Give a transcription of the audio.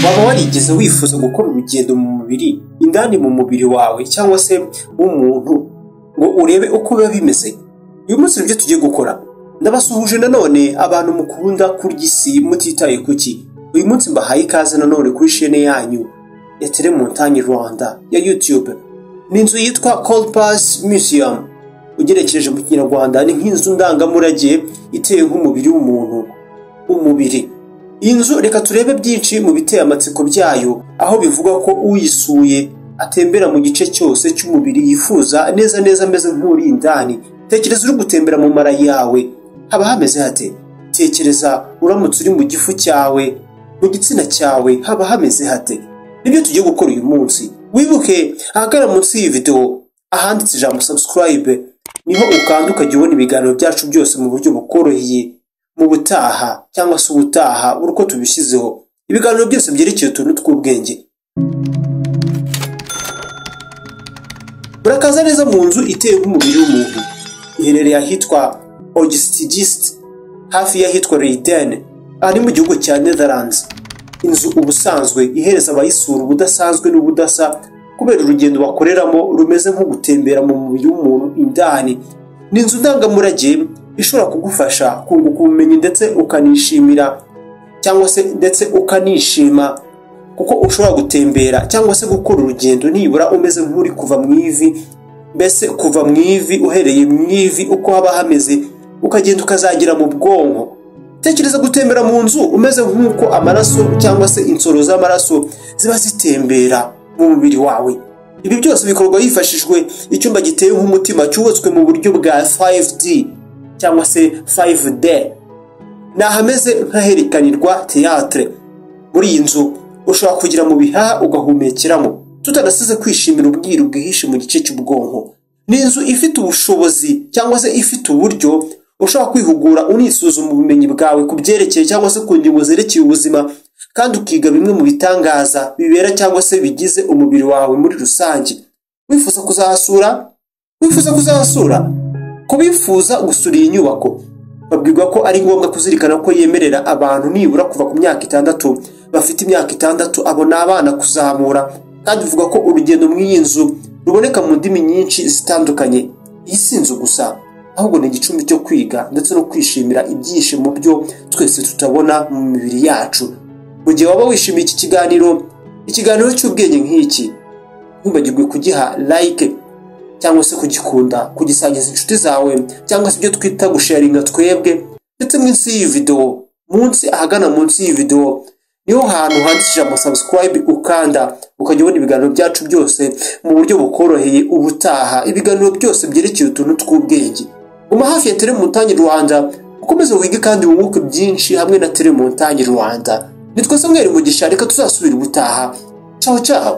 waba warigeze wifuza gukora urugendo mu mubiri indani mu mubiri wawe cyangwa se w'umuntu ngo urebe uko biba bimeze uyu munsi nibyo tugiye gukora ndabasuhuje nanone abantu mukunda kurya isi mutitaye kuki uyu munsi mbahaye ikaze nanone kuri shene yanyu ya telemontanyi rwanda ya youtube ni inzu yitwa coldpass museum ugerekeje mu kinyarwanda ni nk'inzu ndangamurage iteye nk'umubiri w'umuntu umubiri iyi nzu reka turebe byinshi mu biteye amatsiko byayo aho bivuga ko uyisuye atembera mu gice cyose cy'umubiri yifuza neza neza ameze nk'uri indani tekereza uri gutembera mu mara yawe haba hameze hate tekereza uramutse uri mu gifu cyawe mu gitsina cyawe haba hameze hate nibyo tugiye gukora uyu munsi wibuke ahagana munsi y'iyi videwo ahanditse ijambo subscribe niho ukanda ukajya ubona ibiganiro byacu byose mu buryo bukoroheye mu butaha cyangwa se ubutaha uri uko tubishyizeho ibiganiro byose byerekeye utuntu tw'ubwenge murakaza neza mu nzu iteye nk'umubiri w'umuntu iherereye ahitwa ogistigist hafi y'ahitwa Leiden aha ni mu gihugu cya Netherlands inzu ubusanzwe ihereza abayisura ubudasanzwe n'ubudasa kubera urugendo bakoreramo rumeze nko gutembera mu mubiri w'umuntu indani ni inzu ndangamurage ishobora kugufasha kunguka ubumenyi ndetse ukanishimira cyangwa se ndetse ukanishima kuko ushobora gutembera cyangwa se gukora urugendo nibura umeze nk'uri kuva mu ivi mbese kuva mu ivi uhereye mu ivi uko haba hameze ukagenda ukazagera mu bwonko tekereza gutembera mu nzu umeze nk'uko amaraso cyangwa se insoro z'amaraso ziba zitembera mu mubiri wawe ibi byose bikorwa hifashishijwe icyumba giteye nk'umutima cyubatswe mu buryo bwa 5D cyangwa se 5D ni ahameze nk'aherekanirwa teatre muri iyi nzu ushobora kugira mu bihaha ugahumekeramo tutanasize kwishimira ubwiru bwihishe mu gice cy'ubwonko ni inzu ifite ubushobozi cyangwa se ifite uburyo ushobora kwihugura unisuzuma ubumenyi bwawe ku byerekeye cyangwa se ku ngingo zerekeye ubuzima kandi ukiga bimwe mu bitangaza bibera cyangwa se bigize umubiri wawe muri rusange wifuza kuzahasura wifuza kuzahasura ku bifuza gusura iyi nyubako babwirwa ko ari ngombwa kuzirikana ko yemerera abantu nibura kuva ku myaka itandatu bafite imyaka itandatu abo ni abana kuzamura kandi bivuga ko urugendo mu iyi nzu ruboneka mu ndimi nyinshi zitandukanye iyi si inzu gusa ahubwo ni igicumbi cyo kwiga ndetse no kwishimira ibyishimo byo twese tutabona mu mibiri yacu mu gihe waba wishimiye iki kiganiro ikiganiro cy'ubwenge nk'iki ntubagirwe kugiha like cyangwa se kugikunda kugisangiza inshuti zawe cyangwa se ibyo twita gusharinga twebwe ndetse munsi y'iyi videwo munsi ahagana munsi y'iyi videwo niho hantu handikishije amasubscribe ukanda ukajya ubona ibiganiro byacu byose mu buryo bukoroheye ubutaha ibiganiro byose byerekeye utuntu tw'ubwenge guma hafi ya telemontanyi rwanda ukomeze wige kandi wunguke byinshi hamwe na telemontanyi rwanda ni twese mwere mugisha reka tuzasubira ubutaha caho caho